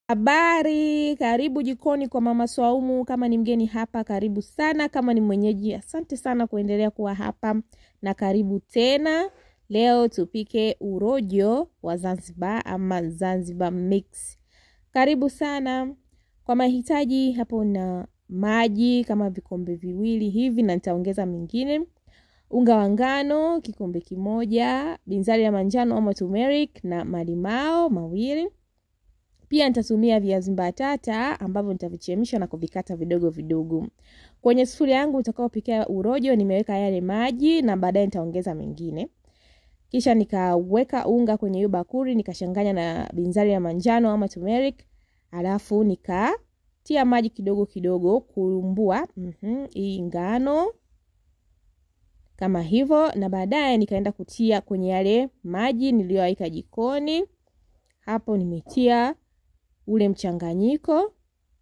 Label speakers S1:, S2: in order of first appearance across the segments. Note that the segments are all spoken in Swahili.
S1: Habari, karibu jikoni kwa Mama Swaumu. Kama ni mgeni hapa, karibu sana. Kama ni mwenyeji, asante sana kuendelea kuwa hapa na karibu tena. Leo tupike urojo wa Zanzibar ama Zanzibar mix. Karibu sana. Kwa mahitaji hapo na maji kama vikombe viwili hivi, na nitaongeza mengine unga wa ngano kikombe kimoja, binzari ya manjano ama turmeric na malimao mawili. Pia nitatumia viazi mbatata ambavyo nitavichemsha na kuvikata vidogo vidogo. Kwenye sufuria yangu nitakaopikia urojo nimeweka yale maji na baadaye nitaongeza mengine. Kisha nikaweka unga kwenye hiyo bakuli nikachanganya na binzari ya manjano ama turmeric, alafu nikatia maji kidogo kidogo kurumbua mm hii ngano kama hivyo, na baadaye nikaenda kutia kwenye yale maji niliyoweka jikoni. Hapo nimetia ule mchanganyiko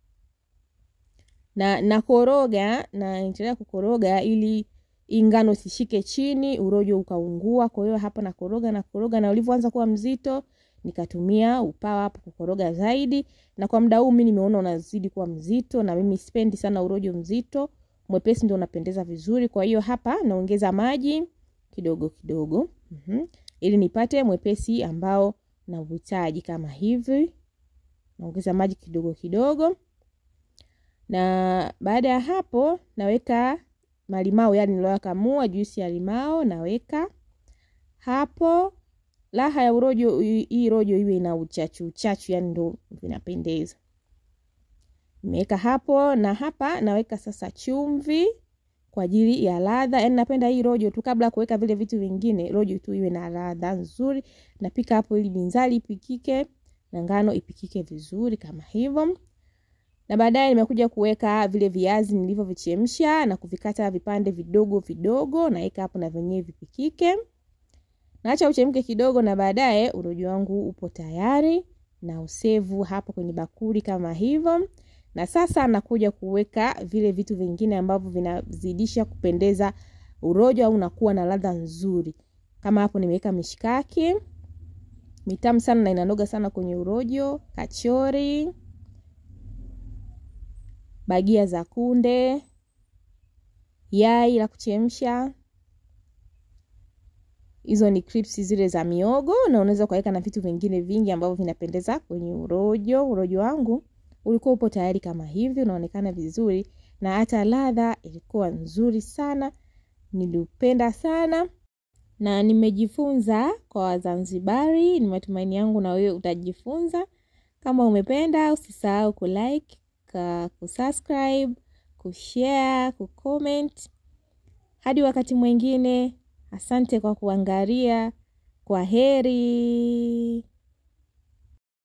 S1: na nakoroga na niendelea kukoroga ili ingano sishike chini, urojo ukaungua. Kwa hiyo hapa nakoroga nakoroga, na ulivyoanza kuwa mzito nikatumia upawa hapo kukoroga zaidi, na kwa muda huu mimi nimeona unazidi kuwa mzito, na mimi sipendi sana urojo mzito, mwepesi ndio unapendeza vizuri. Kwa hiyo hapa naongeza maji kidogo kidogo, mm -hmm. ili nipate mwepesi ambao na uhitaji kama hivi. Naongeza maji kidogo kidogo, na baada ya hapo naweka malimao, yani niliyokamua juisi ya limao naweka hapo. Raha ya urojo, hii rojo iwe ina uchachu uchachu, yani ndo vinapendeza. Nimeweka hapo, na hapa naweka sasa chumvi kwa ajili ya ladha. Yani napenda hii rojo tu, kabla ya kuweka vile vitu vingine, rojo tu iwe na ladha nzuri. Napika hapo ili binzari ipikike na ngano ipikike vizuri kama hivyo, na baadaye nimekuja kuweka vile viazi nilivyovichemsha na kuvikata vipande vidogo vidogo, naweka hapo na vyenyewe vipikike. Naacha uchemke kidogo, na baadaye urojo wangu upo tayari na usevu hapo kwenye bakuli kama hivyo. Na sasa nakuja kuweka vile vitu vingine ambavyo vinazidisha kupendeza urojo au unakuwa na ladha nzuri. Kama hapo nimeweka mishikaki mitamu sana na inanoga sana kwenye urojo, kachori, bagia za kunde, yai la kuchemsha. Hizo ni crisps zile za miogo, na unaweza kuweka na vitu vingine vingi ambavyo vinapendeza kwenye urojo. Urojo wangu ulikuwa upo tayari kama hivi, unaonekana vizuri na hata ladha ilikuwa nzuri sana, niliupenda sana na nimejifunza kwa Wazanzibari. Ni matumaini yangu na wewe utajifunza. Kama umependa, usisahau kulike, kusubscribe, kushare, kucomment. Hadi wakati mwingine, asante kwa kuangalia. Kwa heri.